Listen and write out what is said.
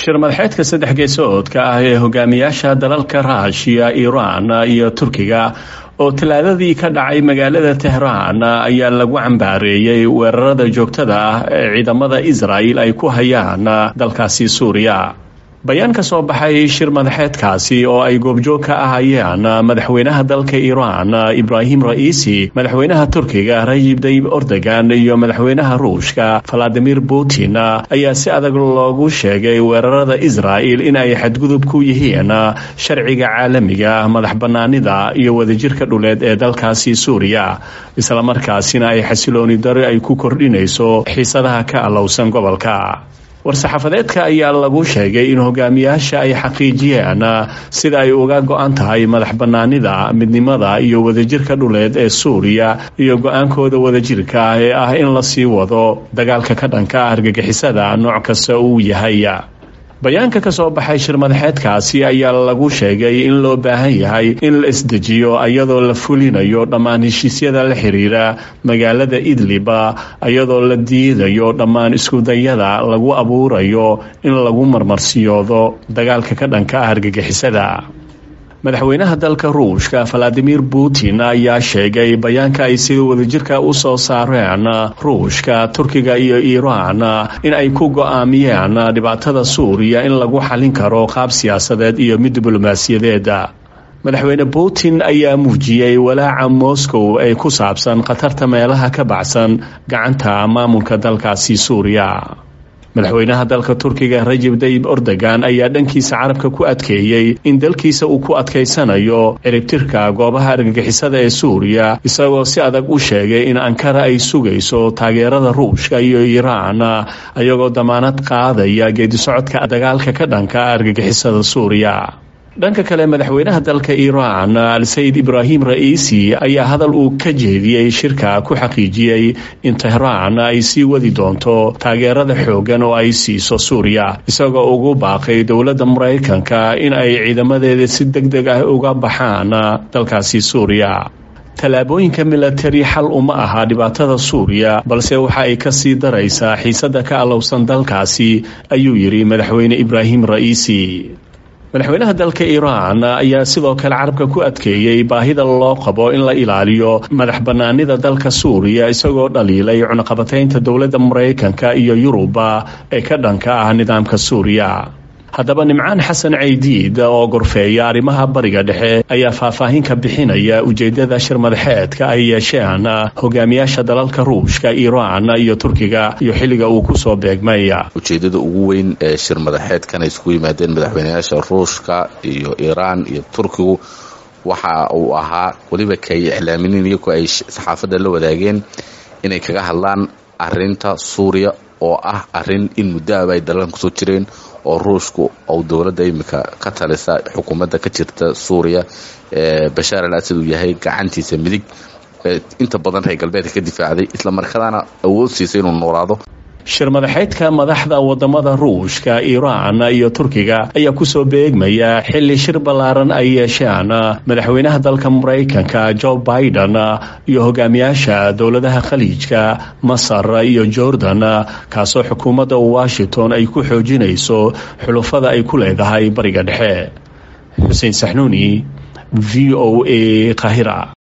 shir madaxeedka saddex geesoodka ah ee hogaamiyaasha dalalka raashiya iiraan iyo turkiga oo talaadadii ka dhacay magaalada tehraan ayaa lagu cambaareeyey weerarada joogtada ah ee ciidamada israa'il ay ku hayaan dalkaasi suuriya bayaan ka soo baxay shir madaxeedkaasi oo ay goobjoog ka ahayeen madaxweynaha dalka iiraan ibraahim ra'iisi madaxweynaha turkiga rajib dayib ordogan iyo madaxweynaha ruushka valadimir putin ayaa si adag loogu sheegay weerarada israa'il in ay xadgudub ku yihiin sharciga caalamiga madax bannaanida iyo wadajirka dhuleed ee dalkaasi suuriya islamarkaasina ay xasilooni dari ay ku kordhinayso xiisadaha ka allowsan gobolka war-saxaafadeedka ayaa lagu sheegay in hogaamiyaasha ay xaqiijiyeen sida ay uga go-an tahay madax bannaanida midnimada iyo wadajirka dhuleed ee suuriya iyo go-aankooda wadajirka ee ah in la sii wado dagaalka ka dhanka ah argagixisada nooc kasta uu yahay bayaanka ka soo baxay shir madaxeedkaasi ayaa lagu sheegay in loo baahan yahay in la isdejiyo iyadoo la fulinayo dhammaan heshiisyada la xiriira magaalada idliba iyadoo la diidayo dhammaan iskudayada lagu abuurayo in lagu marmarsiyoodo dagaalka ka dhanka ah argagixisada madaxweynaha dalka ruushka valadimir putin ayaa sheegay bayaanka ay sida wadajirka u soo saareen ruushka turkiga iyo iiraan in ay ku go-aamiyeen dhibaatada suuriya in lagu xalin karo qaab siyaasadeed iyo mid diblomaasiyadeed madaxweyne putin ayaa muujiyey walaaca moscow ee ku saabsan khatarta meelaha ka baxsan gacanta maamulka dalkaasi suuriya madaxweynaha dalka turkiga rajib dayib ordogan ayaa dhankiisa carabka ku adkeeyey in dalkiisa uu ku adkaysanayo ciribtirka goobaha argagixisada ee suuriya isagoo si adag u sheegay in ankara ay sugayso taageerada ruushka iyo iiraan ayagoo damaanad qaadaya geedisocodka dagaalka ka dhanka argagixisada suuriya dhanka kale madaxweynaha dalka iiraan al-sayid ibraahim ra'iisi ayaa hadal uu ka jeediyey shirka ku xaqiijiyey in tehraan ay sii wadi doonto taageerada xooggan oo ay siiso suuriya isagoo ugu baaqay dowladda maraykanka in ay ciidamadeeda si deg deg ah uga baxaan dalkaasi suuriya tallaabooyinka milatari xal uma aha dhibaatada suuriya balse waxa ay ka sii daraysaa xiisadda ka allowsan dalkaasi ayuu yidhi madaxweyne ibraahim ra'iisi madaxweynaha dalka iiraan ayaa sidoo kale carabka ku adkeeyey baahida loo qabo in la ilaaliyo madax bannaanida dalka suuriya isagoo dhaliilay cunaqabataynta dowladda maraykanka iyo yuruba ee ka dhanka ah nidaamka suuriya haddaba nimcaan xasan caydiid oo gorfeeya arrimaha bariga dhexe ayaa faahfaahin ka bixinaya ujeedada shir madaxeedka ay yeesheen hogaamiyaasha dalalka ruushka iiraan iyo turkiga iyo xilliga uu kusoo beegmay ujeedada ugu weyn ee shir madaxeedkan ay isku yimaadeen madaxweynayaasha ruushka iyo iiraan iyo turkigu waxa uu ahaa weliba kay iclaaminiin iyagoo ay saxaafadda la wadaageen inay kaga hadlaan arinta suuriya oo ah arin in muddoaba ay dalalkan kusoo jireen oo ruushku ou dowladda imika ka talisa xukuumadda ka jirta suuriya ee bashaar al asad uu yahay gacantiisa midig inta badan reer galbeedka ka difaacday islamarkaana awood siisay inuu noolaado shir madaxeedka madaxda wadamada ruushka iiraan iyo turkiga ayaa kusoo beegmaya xilli shir ballaaran ay yeesheen madaxweynaha dalka maraykanka jo biden iyo hogaamiyaasha dowladaha khaliijka masar iyo jordan kaasoo xukuumadda washington ay ku xoojinayso xulufada ay ku leedahay bariga dhexe xuseen saxnuuni v o a qahira